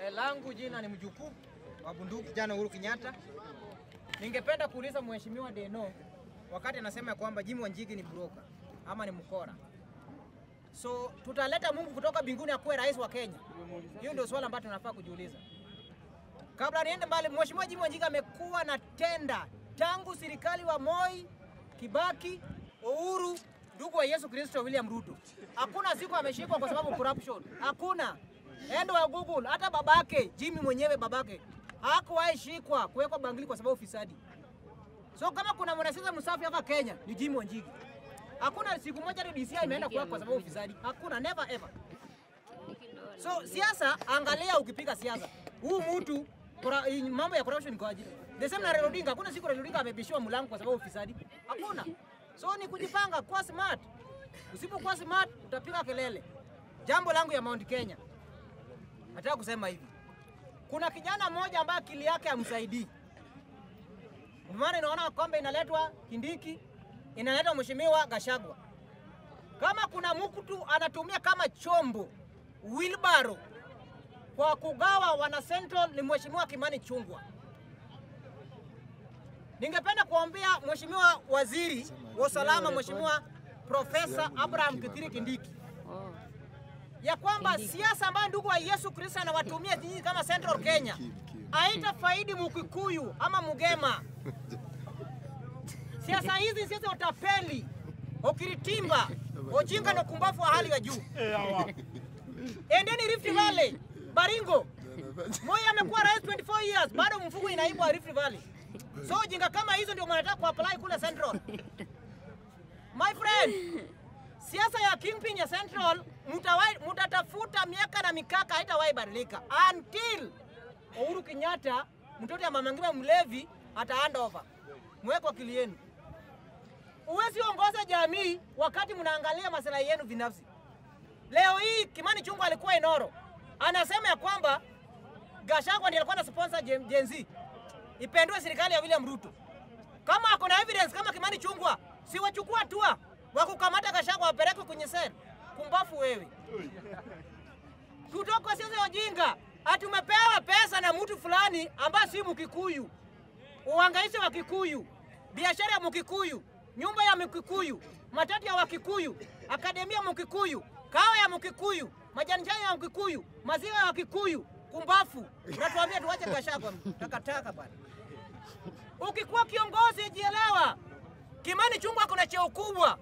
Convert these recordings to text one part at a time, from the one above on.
Eh, langu jina ni mjukuu wa bunduki kijana Uhuru Kenyatta. Ningependa kuuliza mheshimiwa Deno wakati anasema ya kwamba Jimmy Wanjigi ni broker ama ni mkora. So tutaleta Mungu kutoka mbinguni akuwe rais wa Kenya? Hiyo ndio swala ambalo tunafaa kujiuliza. Kabla niende mbali, mheshimiwa Jimmy Wanjigi amekuwa na tenda tangu serikali wa Moi, Kibaki, Uhuru, ndugu wa Yesu Kristo William Ruto. Hakuna siku ameshikwa kwa sababu corruption. Hakuna. Endo wa Google, hata babake Jimmy mwenyewe babake hakuwahi shikwa kuwekwa bangili kwa sababu ufisadi. So kama kuna mwanasiasa msafi hapa Kenya ni Jimmy Wanjigi. Hakuna siku moja hadi DCI imeenda kuwekwa kwa sababu ufisadi. Hakuna, never ever. So siasa, angalia ukipiga siasa, huu mtu kora- hii mambo ya corruption iko aje? The same na Raila Odinga, hakuna siku Raila Odinga amebishiwa mlango kwa sababu ufisadi. Hakuna. So ni kujipanga, kuwa smart. Usipokuwa smart utapiga kelele. Jambo langu ya Mount Kenya, nataka kusema hivi, kuna kijana mmoja ambaye akili yake hamsaidii. Ndio maana inaona kwamba inaletwa Kindiki, inaletwa mheshimiwa Gashagwa. Kama kuna mtu anatumia kama chombo wilbaro kwa kugawa wana Central ni mheshimiwa Kimani Chungwa. Ningependa kuambia mheshimiwa waziri wa usalama, mheshimiwa Profesa Abraham Kithure Kindiki ya kwamba siasa ambayo ndugu wa Yesu Kristo anawatumia nyinyi kama Central Kenya haita faidi Mukikuyu ama Mugema. Siasa hizi ni siasa ya utapeli, ukiritimba, ujinga na ukumbavu wa hali ya juu. Endeni Rift Valley, Baringo. Moi amekuwa rais 24 years, bado mfuko inaibwa Rift Valley. So ujinga kama hizo ndio mnataka kuapply kule Central. My friend, siasa ya kingpin ya Central mutawai- mutatafuta miaka na mikaka haitawahi badilika until Uhuru Kenyatta mtoto ya mama Ngina mlevi ata hand over. Mweko akili yenu. Huwezi ongoza jamii wakati mnaangalia maslahi yenu binafsi. Leo hii Kimani Chungwa alikuwa Inoro, anasema ya kwamba Gachagua ndiye alikuwa na sponsor Gen Gen Z ipendwe serikali ya William Ruto. Kama ako na evidence kama Kimani Chungwa, si wachukua hatua wa kukamata Gachagua wapeleke kwenye sel. Kumbafu wewe. Kutoka siasa ya ujinga, ati umepewa pesa na mtu fulani ambaye si Mkikuyu, uhangaishe wa Kikuyu, biashara ya Mkikuyu, nyumba ya Mkikuyu, matatu ya Wakikuyu, akademia ya Mkikuyu, kawa ya Mkikuyu, majani chai ya Mkikuyu, maziwa ya Wakikuyu. Kumbafu, unatuambia tuache Gachagua takataka bwana. Ukikuwa kiongozi jielewa. Kimani Chungwa kuna cheo kubwa,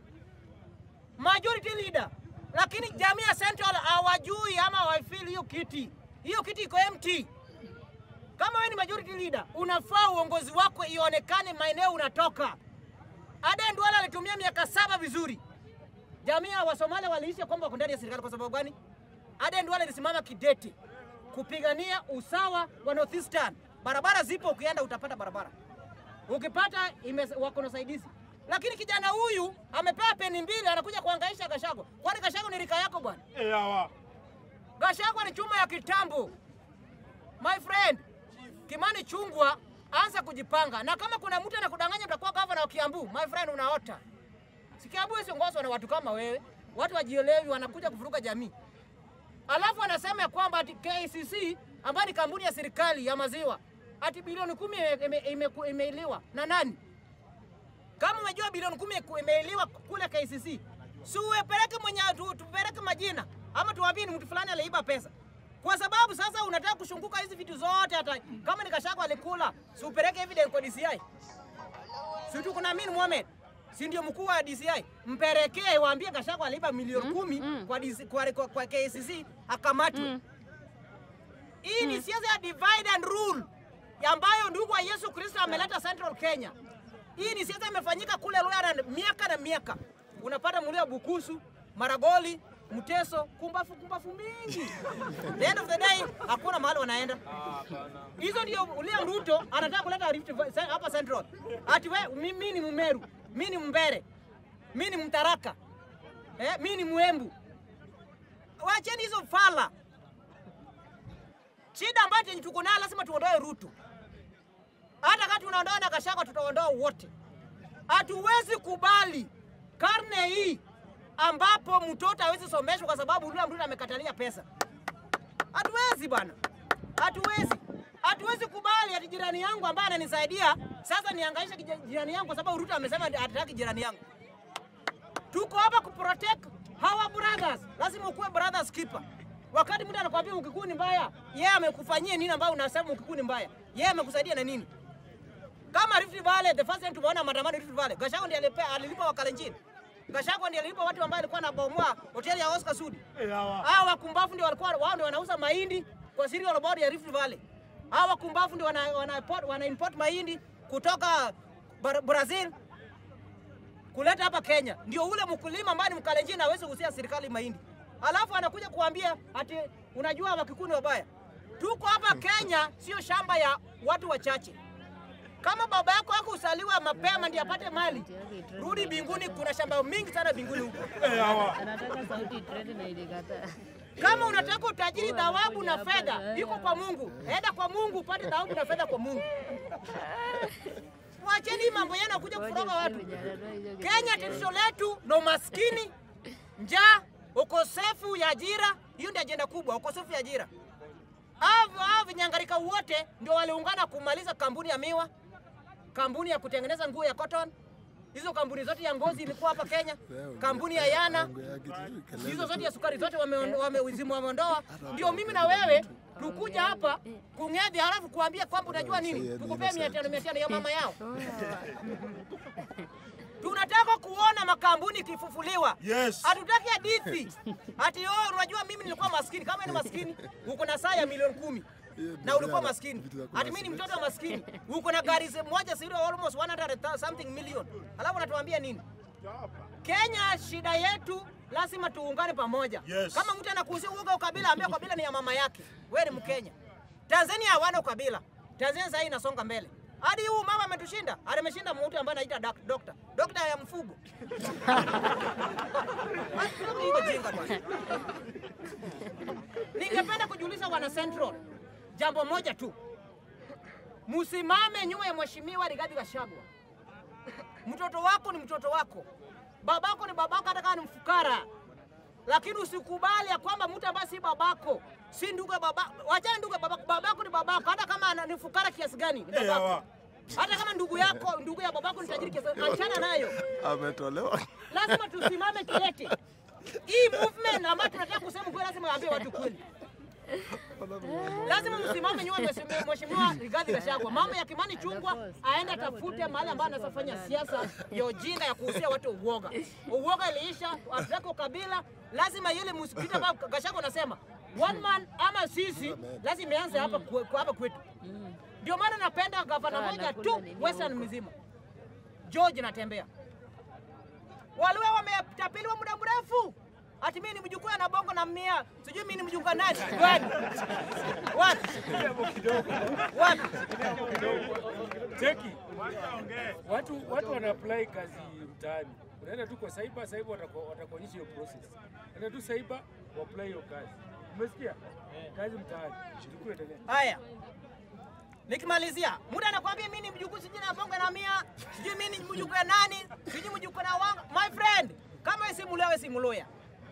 majority leader, lakini jamii ya Central hawajui ama hawafeel hiyo kiti. Hiyo kiti iko empty. Kama wewe ni majority leader, unafaa uongozi wako ionekane maeneo unatoka. Aden Duale alitumia miaka saba vizuri. Jamii ya Wasomali waliishi kwamba wako ndani ya serikali kwa sababu gani? Aden Duale alisimama kidete kupigania usawa wa Northeastern. Barabara zipo, ukienda utapata barabara, ukipata ime, wako na usaidizi. Lakini kijana huyu amepewa peni mbili, anakuja kuhangaisha Gachagua. Kwani Gachagua ni rika yako bwana? Gachagua ni chuma ya kitambo. My friend, Kimani Chungwa, anza kujipanga, na kama kuna mtu anakudanganya utakuwa gavana wa Kiambu, my friend, unaota. Si Kiambu isiongozwa na watu kama wewe, watu wajielewi, wanakuja kuvuruga jamii. Alafu anasema ya kwamba ati KCC ambayo ni kampuni ya serikali ya maziwa ati bilioni kumi ime- ime- ime- imeiliwa na nani? Kama umejua bilioni kumi iku- imeiliwa kule KCC, si upeleke mwenye tu, tupeleke majina ama tuambie ni mtu fulani aliiba pesa, kwa sababu sasa unataka kushunguka hizi vitu zote. Hata kama ni Gachagua alikula, si upeleke evidence kwa DCI. Si tu kuna Amin Mohamed si ndio mkuu wa DCI, mpelekee waambie Gachagua aliiba milioni kumi kwa, DC, kwa, kwa, kwa KCC akamatwe. Hii ni siasa ya divide and rule ya ambayo ndugu wa Yesu Kristo ameleta Central Kenya. Hii ni siasa imefanyika kule Luhya miaka na miaka, unapata mulio Bukusu, Maragoli, Mteso, kumbafu kumbafu mingi. The end of the day hakuna mahali wanaenda. Hizo ndio William Ruto anataka kuleta Rift Valley hapa Central. Ati we mimi ni Mmeru, mimi ni Mbere, mimi ni Mtaraka, eh, mimi ni Mwembu. Wacheni hizo fala. Shida ambayo yenye tuko nayo lazima tuondoe Ruto. Hata kama tunaondoa na Gachagua tutaondoa wote. Hatuwezi kubali karne hii ambapo mtoto hawezi someshwa kwa sababu William Ruto amekatalia pesa. Hatuwezi bana. Hatuwezi, hatuwezi kubali ati jirani yangu ambaye ananisaidia sasa niangaisha kija- jirani yangu, kwa sababu Ruto amesema hataki jirani yangu. Tuko hapa kuprotect hawa brothers, lazima ukuwe brothers keeper. Wakati mtu anakuambia ukikuu ni mbaya, yeye amekufanyia nini ambayo unasema ukikuu ni mbaya? Yeye amekusaidia na nini? Kama Rift Valley, the first time tumeona maandamano Rift Valley, Gachagua ndiye alipea alilipa wakalenjin. Gachagua ndiye alilipa watu ambao alikuwa anabomoa hoteli ya Oscar Sudi. Hawa wakumbafu ndio walikuwa wao ndio wanauza mahindi kwa cereal board ya Rift Valley. Hawa wakumbafu ndio wana, wana, import, wana import mahindi kutoka Bra- Brazil kuleta hapa Kenya. Ndio ule mkulima ambaye ni mkalenjin hawezi kuuzia serikali mahindi. Alafu anakuja kuambia ati unajua wakikuyu ni wabaya. Tuko hapa Kenya, sio shamba ya watu wachache. Kama baba yako hakusaliwa mapema ndiye apate mali, rudi mbinguni. Kuna shamba mingi sana mbinguni huko. Anataka sauti trend na ilikataa. Kama unataka utajiri, dhawabu na fedha iko kwa Mungu. Enda kwa Mungu upate dhawabu na fedha kwa Mungu. Wacheni hii mambo yenu ya kuja kufuroga watu. Kenya tatizo letu na umaskini, njaa, ukosefu ya ajira. Hiyo ndio ajenda kubwa, ukosefu ya ajira. Hao hao vinyangarika wote ndio waliungana kumaliza kampuni ya miwa, kampuni ya kutengeneza nguo ya cotton. Hizo kampuni zote ya ngozi ilikuwa hapa Kenya, kampuni ya Yana, hizo zote ya sukari zote wameondoa wame, wamezimu wameondoa. Ndio mimi na wewe tukuja hapa kung'edhi, halafu kuambia kwamba unajua nini, tukupee mia tano mia tano ya mama yao. Tunataka kuona makampuni ikifufuliwa. Yes. Hatutaki hadithi ati oh, unajua mimi nilikuwa maskini. Kama ni maskini, uko na saa ya milioni kumi na ulikuwa maskini. Ati mimi ni mtoto wa maskini, uko na gari se- moja sio almost 100 something million, alafu unatuambia nini? Kenya, shida yetu lazima tuungane pamoja. Yes. Kama mtu anakuhusia uoga ukabila, ambia ukabila ni ya mama yake. Wewe ni Mkenya. Tanzania hawana ukabila. Tanzania sasa hii inasonga mbele. Hadi huu mama ametushinda. Hadi ameshinda mtu ambaye anaita dak- dokta. Dokta ya mfugo. Iko jinga bwana. Ningependa kujiuliza wana Central jambo moja tu. Msimame nyuma ya mheshimiwa Rigathi Gachagua. Mtoto wako ni mtoto wako, babako ni babako, hata kama ni mfukara, lakini usikubali ya kwamba mtu ambaye si babako si ndugu ya baba, wachana ndugu ya babako. Babako ni babako, hata kama ana- ni fukara kiasi gani, ni Eh, babako. hawa. Hata kama ndugu yako, ndugu ya babako ni tajiri kiasi gani, achana nayo. ametolewa. Lazima tusimame kidete. Hii movement ambayo tunataka kusema kweli, lazima waambie watu kweli. Lazima msimame nyuma ya mheshimiwa- mheshimiwa Rigathi Gachagua. Mambo ya Kimani Chungwa aende atafute mahali ambayo anaweza fanya siasa ya ujinga ya kuhusia watu uoga. Uoga iliisha, hatutaki ukabila. Lazima yule msikiti ambao Gachagua anasema one man ama sisi, lazima ianze hapa kwe- kwa hapa kwetu. Ndio maana napenda gavana Sawa, moja nakula tu nini Western huko? mzima, George Natembea. Waliwe wametapeliwa muda mrefu. Ati mimi ni mjukuu na bongo na mia. Sijui mimi ni mjukuu nani? Gani? Wapi? Wapi? Cheki, watu watu wana apply kazi mtaani, unaenda tu kwa cyber, cyber wataku- watakuonyesha hiyo process. Enda tu cyber wa apply hiyo kazi. Umesikia? Kazi mtaani, chukua endelea. Haya. Nikimalizia, muda anakuambia mimi ni mjukuu sijui na bongo na mia. Sijui mimi ni mjukuu ya nani? Sijui mjukuu na wangu. My friend, kama wewe si Mluya, wewe si Mluya.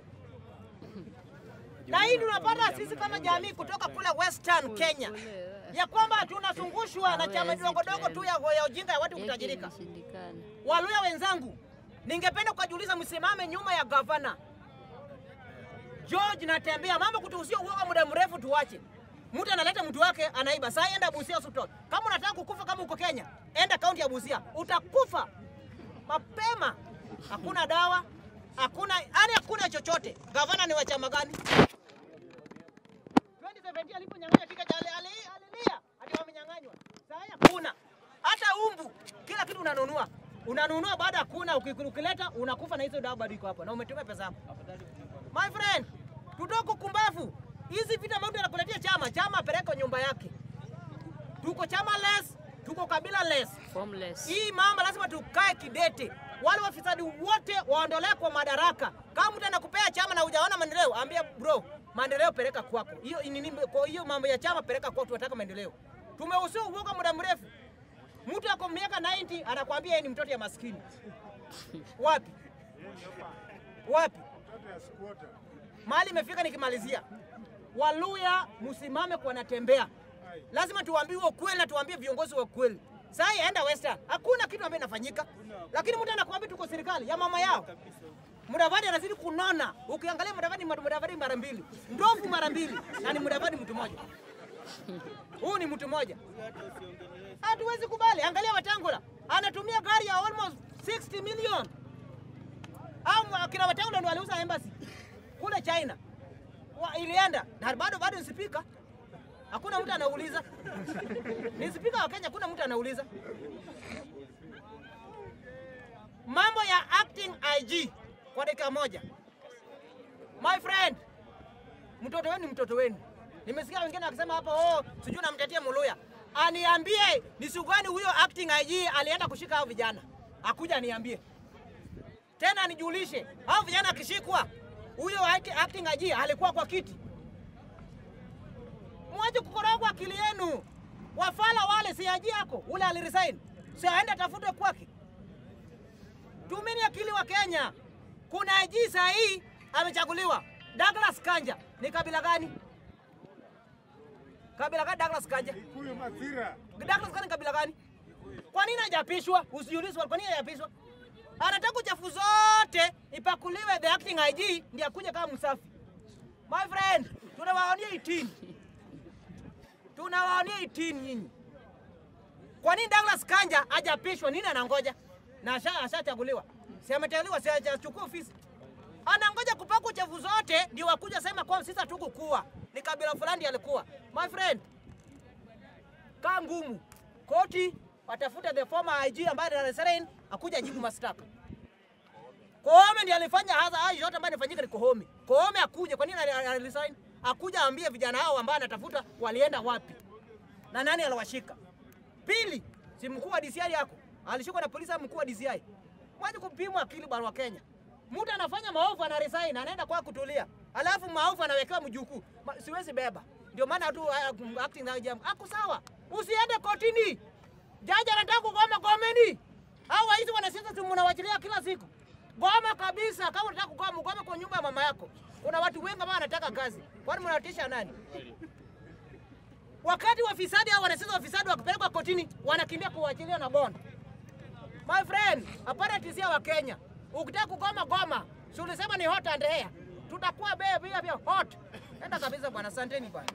Na hii tunapata sisi kama jamii kutoka kule Western Kenya ya kwamba tunazungushwa na chama dogo dogo tu ya, ya ujinga ya watu kutajirika. Ilishindikana. Waluya wenzangu, ningependa kuwajuliza msimame nyuma ya gavana George Natembea. Mambo kutuhusia uoga muda mrefu tuwache. Mtu analeta mtu wake anaiba. Sasa enda Busia hospital. Kama unataka kukufa kama uko Kenya, enda kaunti ya Busia. Utakufa mapema. Hakuna dawa, hakuna yani hakuna chochote. Gavana ni wa chama gani? 2017 aliponyang'anya tiketi ali- ali- alilia ati wamenyang'anywa. Sasa hakuna hata umbu, kila kitu unanunua unanunua, baada ya kuna uki- ukileta unakufa na hizo dawa bado iko hapa na umetumia pesa yako. My friend, tutoke kumbavu. Hizi vita mambo yanakuletea chama, chama apeleke nyumba yake. Tuko chama less, tuko kabila less. Formless. Hii mambo lazima tukae kidete. Wale wafisadi wote waondolewe kwa madaraka. Kama mtu anakupea chama na hujaona maendeleo, ambia bro, maendeleo peleka kwako. Hiyo nini? Kwa hiyo mambo ya chama peleka kwako, tunataka maendeleo. Tumehusiwa uoga muda mrefu. Mtu ako miaka 90 anakwambia yeye ni mtoto ya maskini. Wapi? Wapi? Mahali imefika nikimalizia. Waluya msimame kwa natembea. Lazima tuambiwe ukweli na tuambie viongozi wa ukweli. Sasa enda Western, hakuna kitu ambacho inafanyika, lakini mtu anakuambia tuko serikali ya mama yao. Mudavadi anazidi kunona. Ukiangalia Mudavadi, Mudavadi mara mbili, ndovu mara mbili, na ni Mudavadi mtu mmoja. Huu ni mtu mmoja, hatuwezi kubali. Angalia Watangula anatumia gari ya almost 60 million, au akina Watangula ndio waliuza embassy kule China wa, ilienda na bado bado ni spika, hakuna mtu anauliza. Ni spika wa Kenya, hakuna mtu anauliza mambo ya acting IG kwa dakika moja. My friend, mtoto wenu ni mtoto wenu. Nimesikia wengine wakisema hapa, oh, sijui namtetea Muluya. Aniambie ni siku gani huyo acting IG alienda kushika hao vijana, akuja aniambie tena, anijulishe hao vijana akishikwa, huyo act- acting IG alikuwa kwa kiti. Mwache kukorogwa akili yenu. Wafala wale si IG yako, ule aliresign, si aende atafutwe kwake. Tumeni akili wa Kenya. Kuna IG saa hii amechaguliwa. Douglas Kanja ni kabila gani? Kabila gani Douglas Kanja? Huyo Mathira. Douglas Kanja ni kabila gani? Kwa nini hajapishwa? Usiulize kwa nini hajapishwa. Anataka uchafu zote ipakuliwe the acting IG ndiye akuje kama msafi. My friend, tunawaonia 18. Tunawaonia 18 nyinyi. Kwa nini Douglas Kanja hajapishwa? Nini anangoja? Na asha- ashachaguliwa. Si ameteuliwa, si hajachukua ofisi. Anangoja kupaka uchafu zote ndio wakuja sema kwa sisi hatukukua. Ni kabila fulani ndiye alikuwa. My friend, kaa ngumu. Koti watafuta the former IG ambaye ni Resign akuja jibu mashtaka. Koome ndiye alifanya hasa hayo yote ambayo inafanyika ni Koome. Koome akuje, kwa nini ali- ali- aliresign? Akuja aambie vijana hao ambao anatafuta walienda wapi na nani aliwashika. Pili, si mkuu wa DCI yako alishikwa na polisi, au mkuu wa DCI. Mwaje kupimwa akili bwana wa Kenya. Mtu anafanya maovu ana resign, anaenda kwa kutulia, alafu maovu anawekewa mjukuu. Ma, siwezi beba. Ndio maana tu uh, acting na jambo ako sawa, usiende kotini. Jaji anataka kugoma, gomeni. Hao waizi wanasiasa, si mnawachilia kila siku. Goma kabisa. Kama unataka kugoma, ugome kwa nyumba ya mama yako. Kuna watu wengi ambao wanataka kazi, kwani mnawatisha nani? Wakati wafisadi au wanasiasa wafisadi wakipelekwa kotini, wanakimbia kuachilia na bond. My friend, hapana tisia wa Kenya. Ukitaka kugoma goma, si ulisema ni hot and air. Tutakuwa bebe pia pia hot. Enda kabisa bwana, asanteni bwana.